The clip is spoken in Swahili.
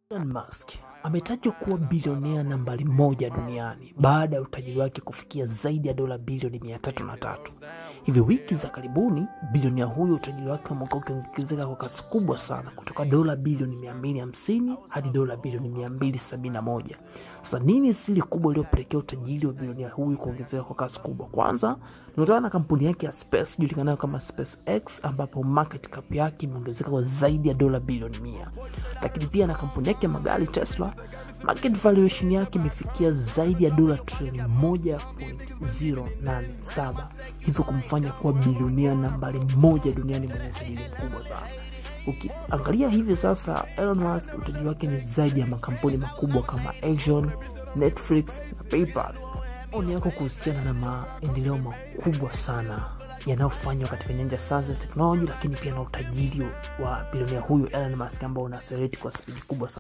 Elon Musk ametajwa kuwa bilionea nambari moja duniani baada ya utajiri wake kufikia zaidi ya dola bilioni mia tatu na tatu. Hivi wiki za karibuni bilionea huyo utajiri wake umekuwa ukiongezeka kwa kasi kubwa sana kutoka dola bilioni mia mbili hamsini hadi dola bilioni mia mbili sabini na moja. Sasa nini siri kubwa iliyopelekea utajiri wa bilionea huyu kuongezeka kwa kasi kubwa? Kwanza ni kutokana na kampuni yake ya space julikanayo kama SpaceX, ambapo market cap yake imeongezeka kwa zaidi ya dola bilioni mia, lakini pia na kampuni yake ya magari Tesla market valuation yake imefikia zaidi ya dola trilioni moja point zero nane saba hivyo kumfanya kuwa bilionea nambari moja duniani mwenye utajiri mkubwa sana. Ukiangalia hivi sasa, Elon Musk utajiri wake ni zaidi ya makampuni makubwa kama Exxon, Netflix na PayPal. Maoni yako kuhusiana na maendeleo makubwa sana yanayofanywa katika nyanja sana za teknoloji, lakini pia na utajiri wa bilionea huyu Elon Musk ambao una accelerate kwa spidi kubwa sana.